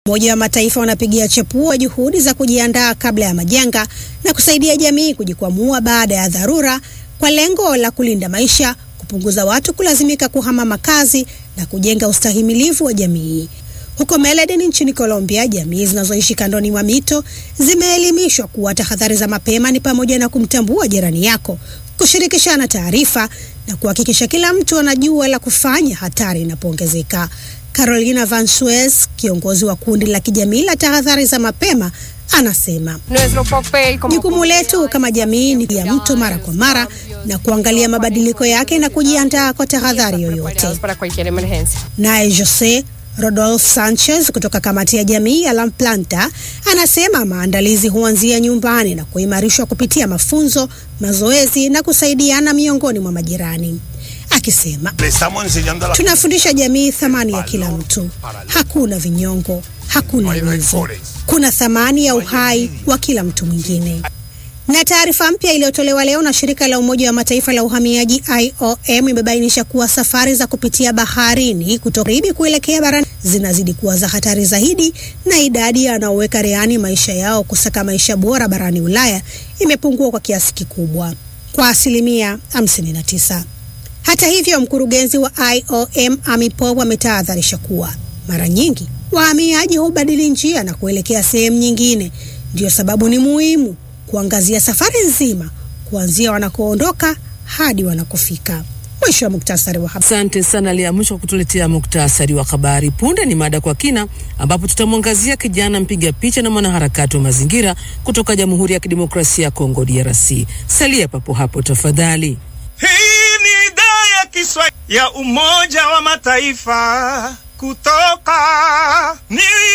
Umoja wa Mataifa unapigia chapua juhudi za kujiandaa kabla ya majanga na kusaidia jamii kujikwamua baada ya dharura kwa lengo la kulinda maisha, kupunguza watu kulazimika kuhama makazi na kujenga ustahimilivu wa jamii. Huko Medellin nchini Colombia, jamii zinazoishi kandoni mwa mito zimeelimishwa kuwa tahadhari za mapema ni pamoja na kumtambua jirani yako, kushirikishana taarifa na kuhakikisha kila mtu anajua la kufanya hatari inapoongezeka. Carolina Van Suez, kiongozi wa kundi la kijamii la tahadhari za mapema, anasema jukumu letu kama jamii ni ya mto mara kwa mara na kuangalia mabadiliko yake na kujiandaa kwa tahadhari yoyote. Naye Jose Rodolfo Sanchez kutoka kamati ya jamii ya La Planta anasema maandalizi huanzia nyumbani na kuimarishwa kupitia mafunzo, mazoezi na kusaidiana miongoni mwa majirani, akisema tunafundisha jamii thamani ya kila mtu. Hakuna vinyongo, hakuna wivu, kuna thamani ya uhai wa kila mtu mwingine. Na taarifa mpya iliyotolewa leo na shirika la Umoja wa Mataifa la uhamiaji IOM imebainisha kuwa safari za kupitia baharini kutoka Karibi kuelekea barani zinazidi kuwa za hatari zaidi, na idadi ya wanaoweka rehani maisha yao kusaka maisha bora barani Ulaya imepungua kwa kiasi kikubwa, kwa asilimia 59. Hata hivyo, mkurugenzi wa IOM Amy Pope ametahadharisha kuwa mara nyingi wahamiaji hubadili njia na kuelekea sehemu nyingine. Ndiyo sababu ni muhimu kuangazia safari nzima kuanzia wanakoondoka hadi wanakofika. Mwisho wa muktasari wa habari. Asante sana Lia Mwisho kwa kutuletea muktasari wa habari. Punde ni mada kwa kina, ambapo tutamwangazia kijana mpiga picha na mwanaharakati wa mazingira kutoka Jamhuri ya Kidemokrasia ya Kongo, DRC. Salia papo hapo tafadhali. Hii ni idhaa ya Kiswahili ya Umoja wa Mataifa kutoka New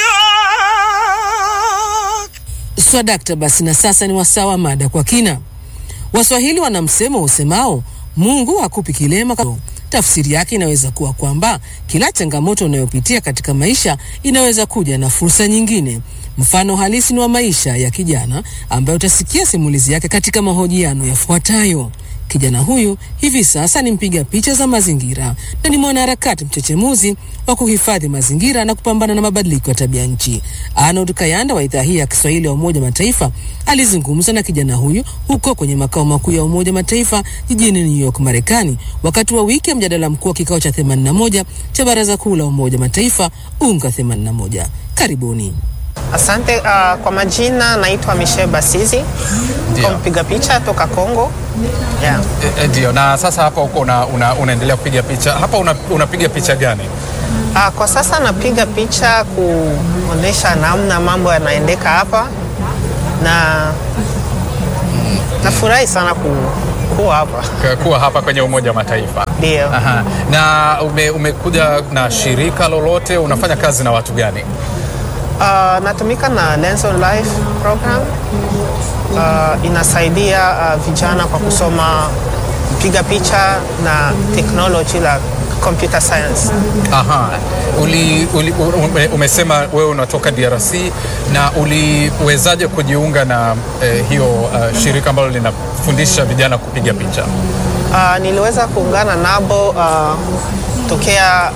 York. Swadakta. Basi na sasa ni wasaa wa mada kwa kina. Waswahili wana msemo usemao Mungu hakupi kilema. Tafsiri yake inaweza kuwa kwamba kila changamoto unayopitia katika maisha inaweza kuja na fursa nyingine. Mfano halisi ni wa maisha ya kijana ambaye utasikia simulizi yake katika mahojiano yafuatayo. Kijana huyu hivi sasa ni mpiga picha za mazingira na ni mwanaharakati mchechemuzi wa kuhifadhi mazingira na kupambana na mabadiliko ya tabia nchi. Arnold Kayanda wa idhaa hii ya Kiswahili ya Umoja Mataifa alizungumza na kijana huyu huko kwenye makao makuu ya Umoja Mataifa jijini New York, Marekani, wakati wa wiki ya mjadala mkuu wa kikao cha 81 cha Baraza Kuu la Umoja Mataifa UNGA 81. Karibuni. Asante. Uh, kwa majina naitwa Michelle Basizi, kwa mpiga picha toka Kongo. Yeah. Ndio. Na sasa hapa huko una, una, unaendelea kupiga picha hapa, una, unapiga picha gani? Uh, kwa sasa napiga picha kuonesha namna mambo yanaendeka hapa na nafurahi sana ku, kuwa hapa kuwa hapa kwenye Umoja wa Mataifa. ndio. Aha. Na ume, umekuja na shirika lolote? Unafanya kazi na watu gani? Uh, natumika na Lens on Life program. Uh, inasaidia uh, vijana kwa kusoma kupiga picha na technology la computer science. Aha. Uli, uli, ume, umesema wewe unatoka DRC na uliwezaje kujiunga na eh, hiyo uh, shirika ambalo linafundisha vijana kupiga picha? Uh, niliweza kuungana nabo uh, tokea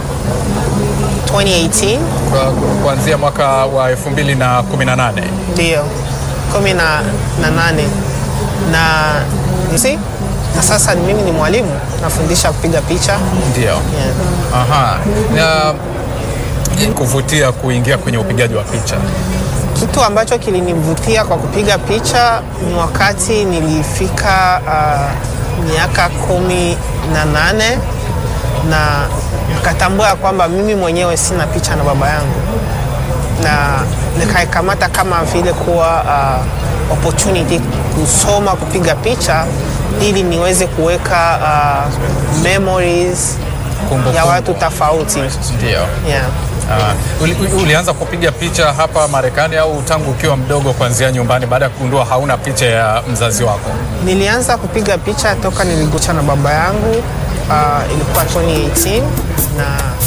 2018 Kwa- kuanzia mwaka wa 2018. ndio kumi na, na nane na nisi na sasa mimi ni mwalimu nafundisha kupiga picha Ndio. yeah. Aha. Na kuvutia kuingia kwenye upigaji wa picha. Kitu ambacho kilinivutia kwa kupiga picha ni wakati nilifika uh, miaka kumi na nane na nikatambua ya kwamba mimi mwenyewe sina picha na baba yangu, na nikaikamata kama vile kuwa uh, opportunity kusoma kupiga picha ili niweze kuweka uh, memories Kumbukumbu. ya watu tofauti Ndio. yeah. Uh, uli, uli- ulianza kupiga picha hapa Marekani au tangu ukiwa mdogo kuanzia nyumbani baada ya kugundua hauna picha ya mzazi wako? Nilianza kupiga picha toka niligucha na baba yangu uh, ilikuwa 2018 na